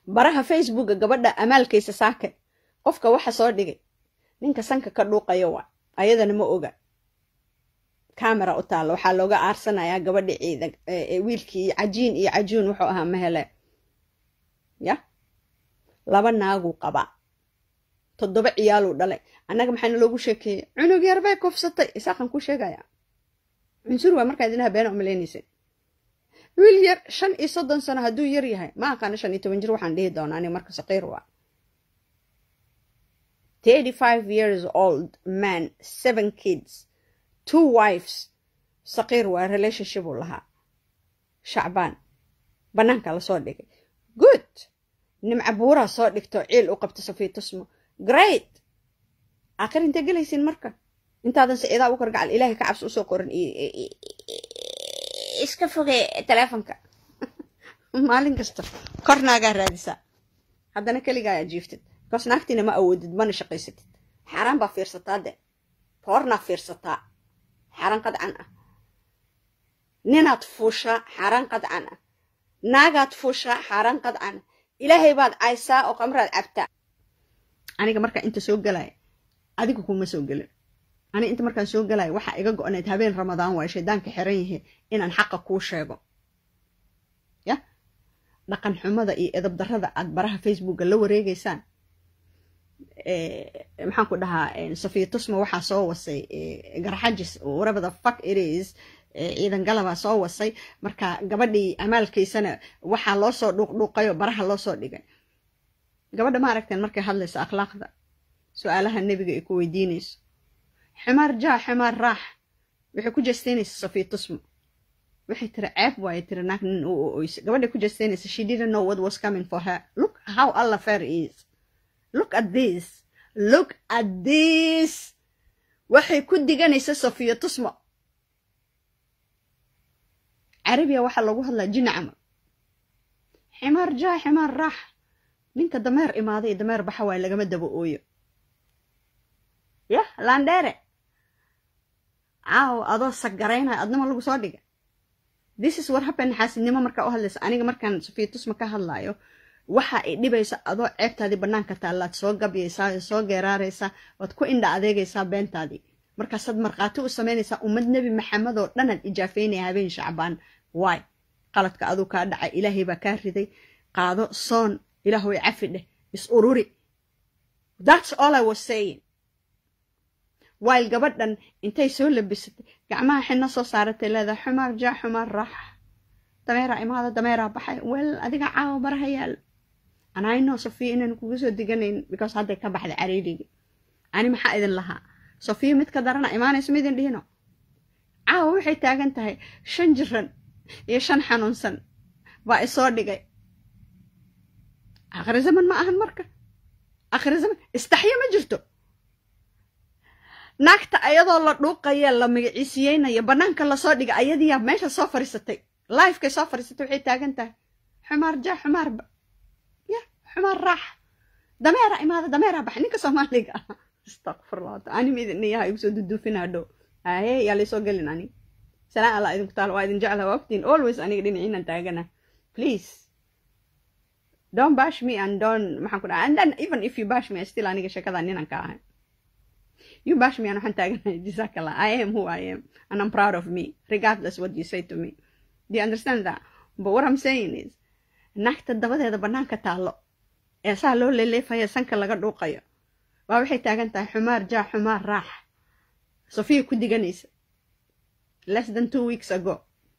baraha facebooka gabadha amaalkaysa saake qofka waxa soo dhigay ninka sanka ka dhuuqayo waa ayadana ma oga camera u taalla waxaa looga aarsanayaa gabadhi ciidan wiilkii cajiin iyo cajuun wuxuu ahaa mahele ya laba naaguu qabaa toddoba ciyaaluu dhalay annaga maxaana loogu sheekeeyey cunug yar bay kufsatay isaaqan ku sheegaya cunsur waa markaa idinaha beena umalaynaysa wiil yar shan iyo soddon sano hadduu yar yahay ma aqaana shan iyo toban jir waxaan dhihi doonaa aniga marka saqiir waa thirty five years old man seven kids two wives saqiir waa relationship uu lahaa shacbaan bannaanka lasoo dhigay good nimca buuraa soo dhigto ciil u qabto safiitusmo great aakhir intee gelaysiin marka intaadan siciidaa u kargacal ilaahay ka cabsi usoo qoran iska foge teleefonka maalin kasta kornaagaa raadisaa haddana keligaa jiiftid bikoos naagtiina ma awoodid mana shaqaysatid xaaraan baa fiirsataa de boornaa fiirsataa xaaraan qadcan ah ninaad fuushaa xaaraan qadcan ah naagaad fuushaa xaaraan qadcan ah ilaahay baad caysaa oo qamraad cabtaa aniga markaa inta soo galaya adiga kuma soo gelin aniga inta markaan soo galaya waxaa iga go-nayd habeen ramadaan waayo shaydaanka xiran yahay inaan xaqa kuu sheego ya dhaqan xumada iyo edab darrada aad baraha facebooka la wareegeysaan maxaan ku dhahaa safiya tusma waxaa soo wasay garxajis whatever the fuck it is ciidan galabaa soo wasay marka gabadhii amaalkiisana waxaa loo soo dhuuqdhuuqayo baraha loo soo dhigay gabadha ma aragteen markay hadlayso akhlaaqda su-aalaha nebiga ay ku weydiinayso ximaar jaa ximaar raax waxay ku jeestaynaysa safiya tusmo waxay tiri ceeb waaye tiri naag nin u oysa gabadhay ku jeestaynaysa she didn't know what was coming for her look how allah fair is look at this look at this waxay ku diganaysa safiya tusmo carabiya waxaa lagu hadlaa jina camal ximaar jaa ximaar raax ninka dameer imaaday iyo dameer baxa waaye lagama daba ooyo yah landheere caaw adoo saggaraynaya adnimo lagu soo dhiga this is what happen xaasidnimo markaa u hadlaysa aniga markaan safiya tusma ka hadlaayo waxa ay dhibaysa adoo ceebtaadii bannaanka taallaad soo gabyaysaa soo geeraaraysaa waad ku indha adeegaysaa beentaadii markaasaad markhaati u samaynaysaa ummad nebi maxamed oo dhanaad ijaafeynaya habeen shacbaan waay qaladka aduu kaa dhacay ilaahay baa kaa riday qaado soon ilaahoy cafi dheh is ururi that's all i was saying while gabadhan intay soo labisatay gacmaha xidno soo saaratay leedahay xumaar jaa xumaar raaxa dameeraa imaada dameeraa baxay wel adiga caawa baraha yaal anayno sofiya inaan kuga soo diganayn because hadday ka baxday cariirigii ani maxaa idin lahaa sofiya mid ka darana imaanayso ma idin dhihino caawa waxay taagan tahay shan jiran iyo shan xanuunsan baa isoo dhigay akhri zaman ma ahan marka akhri zaman istaxyo ma jirto naagta ayadoo la dhuuqaya la magaciisiyeynayo bannaanka lasoo dhiga ayadiyaa meesha soo fadhiisatay lifekay soo fadhiisatay waxay taagan tahay xumaar jaa xumaarba ya xumaar raax dameera imaada dameeraa baxa ninka soomaaliga ah astaqfirullah ani midiniyaha igu soo duduufina hadhow haye yaa laysoo gelin ani salaan allah idinku taala waa idin jeclaha waa ogtiin always aniga dhinaciinan taagana please don't bash me and don't maxaan ku dhaha and then even if you bash me still aniga sheekada ninan ka ahay you bash me and waxaan taaganahay jazakallah I am who I am and I'm proud of me regardless what you say to me do you understand that but what I'm saying is naagta dabadeeda bannaanka taallo ee saa loo leeleefaya sanka laga dhuuqayo waa waxay taagan tahay xumaar jaa xumaar raax sofiya ku diganaysa less than two weeks ago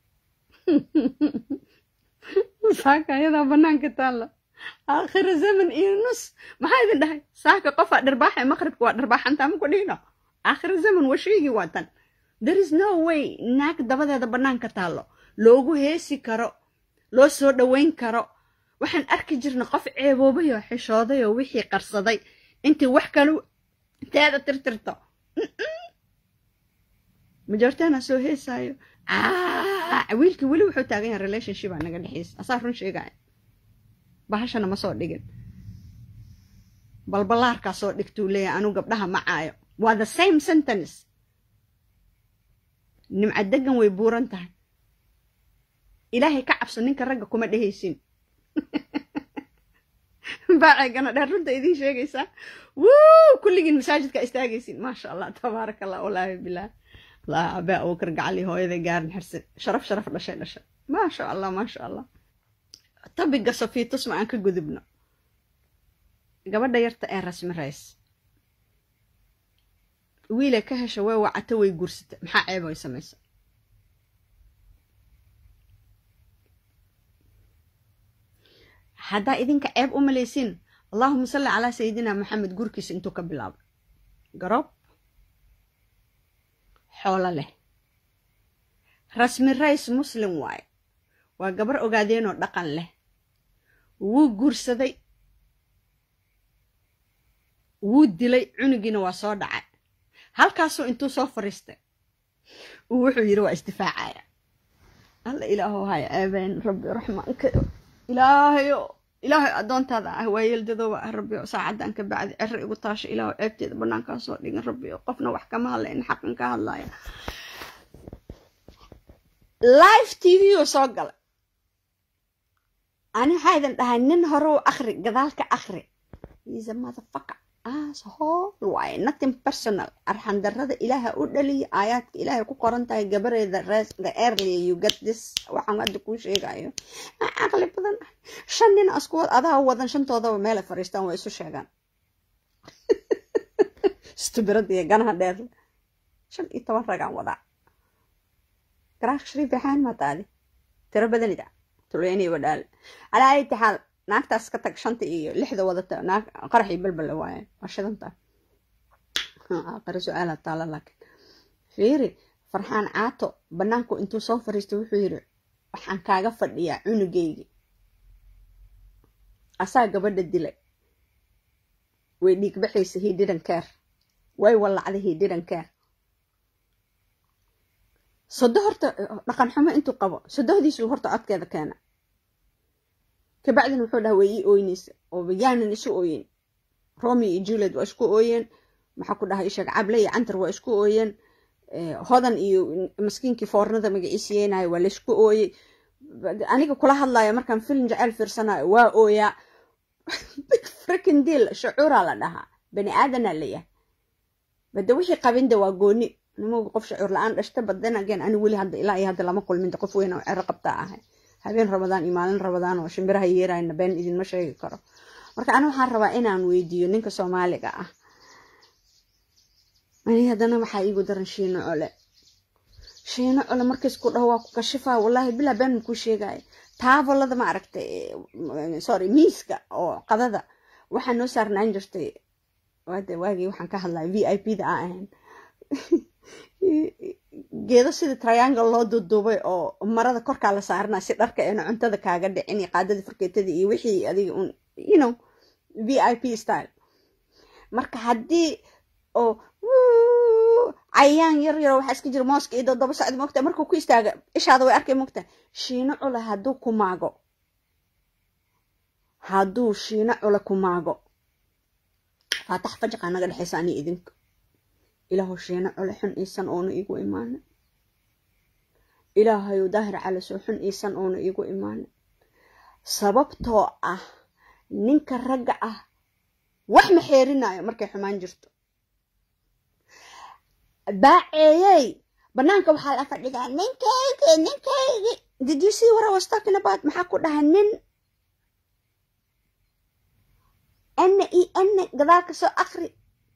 saaka ayadaa bannaanka taalla aakhira zaman iyo nus maxaa idin dhahay saaka qofaa dharbaaxa maqribka waa dharbaaxantaa maku dhihino aakhira zaman waa sheegi waa tan there is no way naag dabadeeda bannaanka taallo loogu heesi karo loo soo dhoweyn karo waxaan arki jirna qof ceeboobay oo xishooday oo wixii qarsaday intii wax kalu teeda tirtirto majoortaana soo heesaayo wiilkii weli wuxuu taagan yahay relationship aa naga dhexeysa asaa run sheegaya bahashana ma soo dhigin balbalaarkaa soo dhigtuu leeyahay anuu gabdhaha ma caayo waa the same sentence nimca degan way buuran tahay ilaahay ka cabso ninka ragga kuma dhehaysin baaceegana dheer runta idiin sheegaysaa wuu kulligiin masaajidka istaagaysiin maasha allah tabaaraka allah walaahi bilaah allah abaa abubakar gacali hooyaday gaarin xirsin sharaf sharaf dhashay dhashay maasha allah maasha allah tabiga safiitus ma aan ka gudubno gabadha yarta ee rasmi rays wiilay ka hesha way wacata way guursata maxaa ceeb ay samaysa haddaa idinka ceeb u malaysiin allahuma salli calaa sayidina maxamed gurkiisa intuu ka bilaabo garoob xoolo leh rasmi rays muslim waaye waa gabar ogaadeenoo dhaqan leh wuu guursaday wuu dilay cunugiina waa soo dhacay halkaasuu intuu soo fariistay uu wuxuu yidhi waa isdifaacaya alla ilaaho haya ceebeen rabbi raxmaanka ilaahayo ilaahay addoontaada ah waa yeeldadooba ah rabbi saacaddan ka bacdi cero igu taasho ilaahu ceebteeda bannaankaa soo dhigin rabbi qofna wax kama hadlayn xaqan ka hadlaya live t v oo soo galay ani waxaa idin dhahay nin hore u akri gadaalka akri is a motherfucker asshole waaye nothing personal arxandarrada ilaaha u dhaliya aayaadka ilaahay ku qoran tahay gabareeda the early you get this waxaan hadda kuu sheegayo caqli badan shan nin askuwad adaa wadan shantoodaba meelay fariistaan waa isu sheegaan stubirada iyo ganaha dheer shan iyo toban ragaan wadaa garaaq shariif baxaan maataadi tiro badanida tuleyni wadhaale calaa ayati xaal naagtaas ka tag shanta iyo lixda wadata naag qaraxii balbal waaye waa shidanta aqari su-aala taala laakiin fiiri farxaan caato banaanku intuu soo fariistay wuxuu yidhi waxaan kaaga fadhiyaa cunugaygi asaa gabadha dilay way dhiigbaxaysa he didn't care way wallacday he didn't care sodo horta dhaqan xumo intuu qabo sodohdiisu horta codkeeda keena kabacdina wuxuu dhaha way ii ooynaysa oo yaanan isu ooyin romi iyo juliet waa isku ooyeen maxaa ku dhahay ishaeg cable iyo cantar waa isku ooyeen hodan iyo maskiinkii foornada magaciisiyeynayo waa laysku ooyey aniga kula hadlayo markaan film jecel fiirsanayo waa ooyaa big freaking deal shucuuraa la dhahaa bani aadanaa layahay bade wixii qabinda waa gooni nimagu qof shacuur la-aan dhashta badan again ani weli hadda ilaa iyo hadda lama kulminta qof weyn oo cero qabtaa ahay habeen rabadaan iyo maalin rabadaan oo shimbiraha yeerayna been idinma sheegi karo marka ani waxaan rabaa inaan weydiiyo ninka soomaaliga ah ani haddana waxaa iigu daran shiino cole shiino cole markays ku dhaho waa ku kashifaa wallaahi bilaa been makuu sheegaya taabolada ma aragtay sorry miiska oo qadada waxaa noo saarnaan jirtay waade waagii waxaan ka hadlaya v i p da aan ahayn geedo sidii triangle loo duuduubay oo marada korkaa la saarana si dharka eena cuntada kaaga dhicin iyo qaadadii farkeetadii iyo wixii adiga un you know v i p style marka haddii oo cayaan yar yaro waxaa iska jira mooska iyo doddoba sacdi mogta markuu ku istaaga ishaada way arkay mogta shiino cula hadduu ku maago hadduu shiino cula ku maago faatax fajaqaa naga dhexaysa ani idinka ilaahu shiino cule xun iisan oona iigu imaanin ilaahayu daahir calisoo xun iisan oona iigu imaanin sababtoo ah ninka ragga ah wax ma xeerinayo markay xumaan jirto baaceeyey banaanka waxaa la fadhidaa ninkaygi ninkaygi did you see what I was talking about maxaa ku dhaha nin ene iyo ene gadaal ka soo akri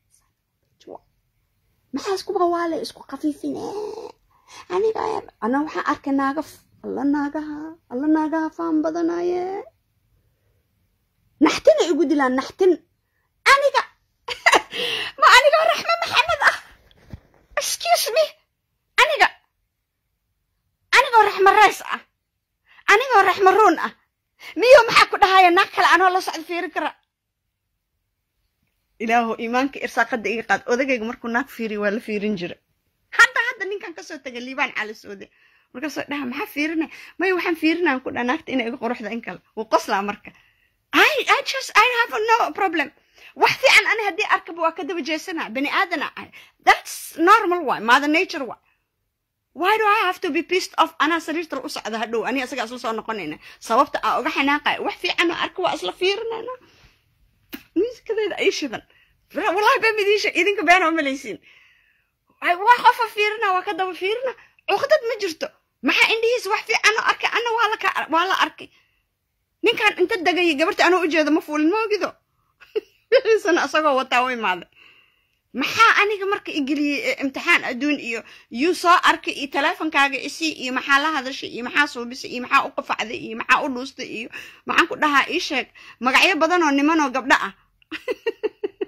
maxaa isku bawaale isku khafiifine aniga ana waxaan arkay naagaf alla naagaha alla naagaha faan badanaye naxtina igu dilaan naxtin aniga ma anigoo raxme maxamed ah excuse me aniga anigoo raxme reys ah anigoo raxme ruun ah miyo maxaa ku dhahaya naag kale anoo la socda fiirin kara ilaahu iimaanka irsaaqada iga qaad odagayga markuu naag fiiriy waa la fiirin jira hadda hadda ninkan kasoo tagay liibaan calisoode markaasoo dhaha maxaa fiirina maya waxaan fiirinaan ku dhaha naagta inay iga quruxda in kale wuu qoslaa marka i i just i have no problem wax fiican ani haddii arkaba waa ka daba jeesanaa bani aadana ahay that's normal waay mother nature waay why do i have to be pissed off anaa sariirta u socda hadhow ani asagaa isla soo noqonayna sababta aa uga xanaaqaya wax fiican oo arka waa isla fiirinayna miiskadeeda ay shidan wallahi baa midiisha idinka beena ma malaysiin waa qofa fiirina waa ka daba fiirina cuqdad ma jirto maxaa indhihiisa wax fiican oo arkay anna waa la waa la arkay ninkan inta degayay gabarta anoo ujeeda ma fuulin ma ogido wixiisana isagoo wataa u imaaday maxaa aniga marka igeliyey imtixaan adduun iyo yuu soo arkay iyo teleefonkaaga isii iyo maxaa la hadashay iyo maxaa suubisay iyo maxaa u qafacday iyo maxaa u dhuustay iyo maxaan ku dhahaa ii sheeg magacyo badan oo niman oo gabdho ah